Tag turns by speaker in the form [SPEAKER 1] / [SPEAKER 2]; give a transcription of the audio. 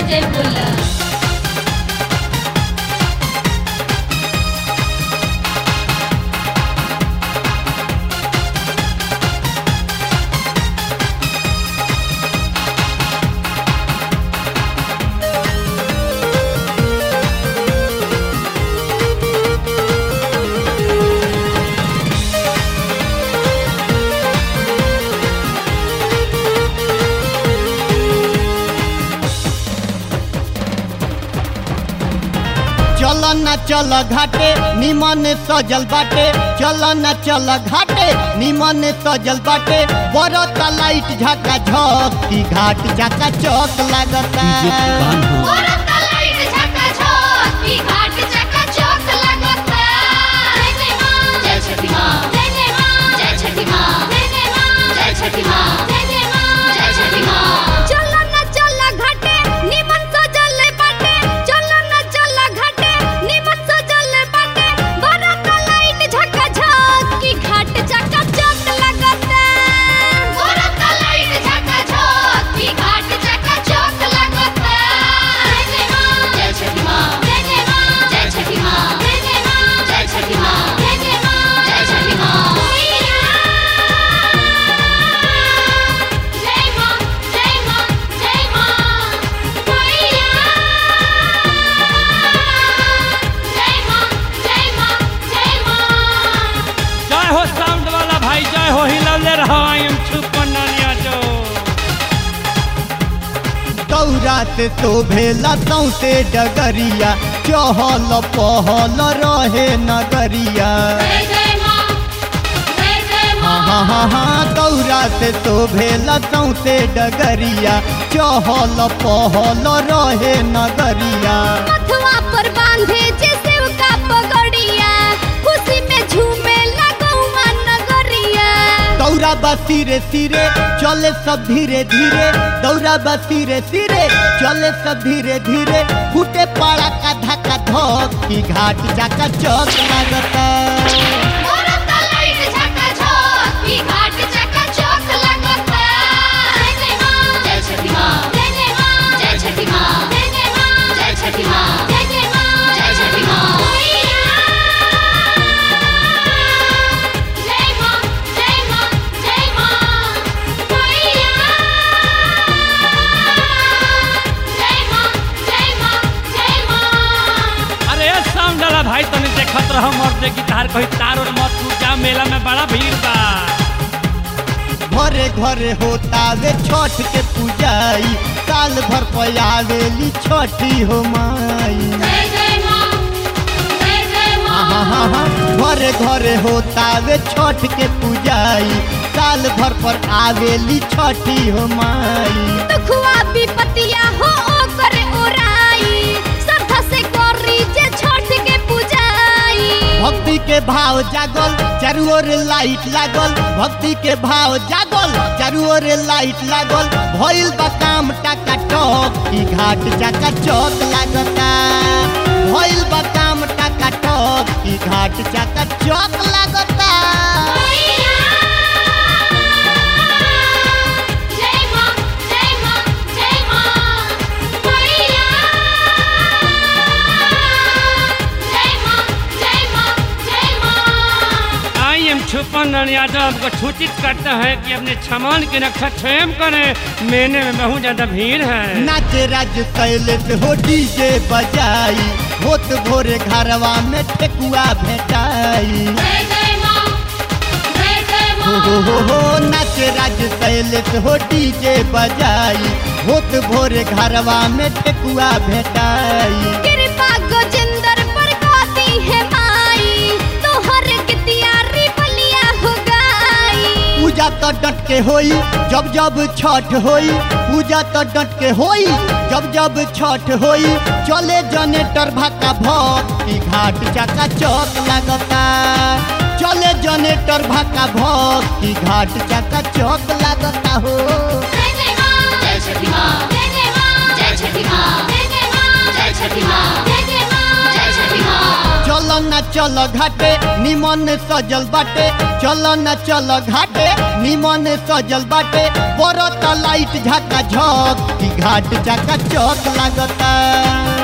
[SPEAKER 1] जय बोला
[SPEAKER 2] चल न चल घाटे निमन सजल बाटे चल न चल घाटे निमन सजल बाटे बरत लाइट झका झक की घाट झका चौक लागता
[SPEAKER 1] औरत का लाइट झका झक ई घाट चका चौक लगता जय जय मां जय छठी मां जय जय मां जय छठी मां जय जय मां जय छठी मां जय जय मां जय छठी मां चल न चल घाटे निमन सजल बाटे चल न चल घाटे निमन सजल बाटे औरत का लाइट झका झक ई घाट चका चौक लगता औरत का लाइट झका झक ई घाट चका चौक लगता जय जय मां जय छठी मां जय जय मां जय छठी मां जय जय मां जय छठी मां जय जय मां जय छठी मां जय मां जय मां जय मां मैया जय मां जय मां जय मां
[SPEAKER 3] जय हो साउंड वाला भाई जय हो हिलौले रहो आई एम छुपन नानिया जो
[SPEAKER 2] दौरा से शोभेला सौसे डगरिया चहल पहल रहे नगरिया
[SPEAKER 1] जय जय मां जय जय
[SPEAKER 2] हाँ
[SPEAKER 1] मां
[SPEAKER 2] हाँ हाँ हाँ दौरा से शोभेला सौसे डगरिया चहल पहल रहे नगरिया
[SPEAKER 1] मथवा पर बांधे जे सेव का पगड़िया खुशी में झूमे लगौआ नगरिया
[SPEAKER 2] दौरा बा सिरे सिरे चले सब धीरे धीरे दौरा बा सिरे सिरे चले सब धीरे धीरे फूटे पाड़ा का धक्का धक की घाट जाका चौक लागता
[SPEAKER 1] औरत का लाइट झका झक ई घाट चका चौक लगता जय जय मां जय छठी मां जय जय मां जय छठी मां जय जय मां जय छठी मां जय जय मां जय छठी मां जय मां जय मां जय मां मैया जय मां जय मां जय मां
[SPEAKER 3] अरे साउंड वाला भाई तने देखत रहो मर्दे गिटार कहीं तार और मत टूट जा मेला में बड़ा भीड़ बा
[SPEAKER 2] घरे घरे होता वे छठ के पूजाई साल भर पयावेली छठी हो माई
[SPEAKER 1] जय जय मां जय जय
[SPEAKER 2] हाँ हाँ
[SPEAKER 1] मां
[SPEAKER 2] हाँ हाँ घरे घरे होता वे छठ के पूजाई साल भर पर आवेली छठी हो माई
[SPEAKER 1] दुखवा विपतिया हो ओकर ओराई श्रद्धा से करी जे छठ के पूजाई
[SPEAKER 2] भक्ति के भाव जागल चारू ओर लाइट लागल भक्ति के भाव जागल चारू ओर लाइट लागल भइल बा काम टाका टक की घाट चाका चौक लागता भइल बा काम टाका टक की घाट चाका चौक लागता
[SPEAKER 1] मैया जय मां जय मां जय मां मैया जय मां जय मां जय मां
[SPEAKER 3] आई एम छुपन नानिया जो आपको सूचित करता है कि अपने सामान की रक्षा स्वयं करें मेले में बहुत ज्यादा भीड़ है
[SPEAKER 2] नाचे राज शैलेश हो डीजे बजाई होत भोरे घरवा में ठेकुआ भेटाई
[SPEAKER 1] जय जय मां जय जय
[SPEAKER 2] हो हो
[SPEAKER 1] मां
[SPEAKER 2] हो हो नाचे राज शैलेश हो डीजे बजाई होत भोरे घरवा में ठेकुआ भेटाई
[SPEAKER 1] कृपा गजेंद्र पर गाती है माई तोहर के तैयारी बलिया हो गई
[SPEAKER 2] पूजा तो डट के होई जब जब छठ होई पूजा तो डट के होई जब जब छठ होई चले जनेटर भाका भक की घाट चाका चौक लगता चले जनेटर भाका भक की घाट चाका चौक लगता हो
[SPEAKER 1] जय जय मां जय छठी मां जय जय मां जय छठी मां जय जय मां जय छठी मां जय जय मां जय छठी मां
[SPEAKER 2] चल न चल घाटे निमन सजल बाटे चल न चल घाटे निमन सजल बाटे बरत लाइट झका झक की घाट चका चौक लागता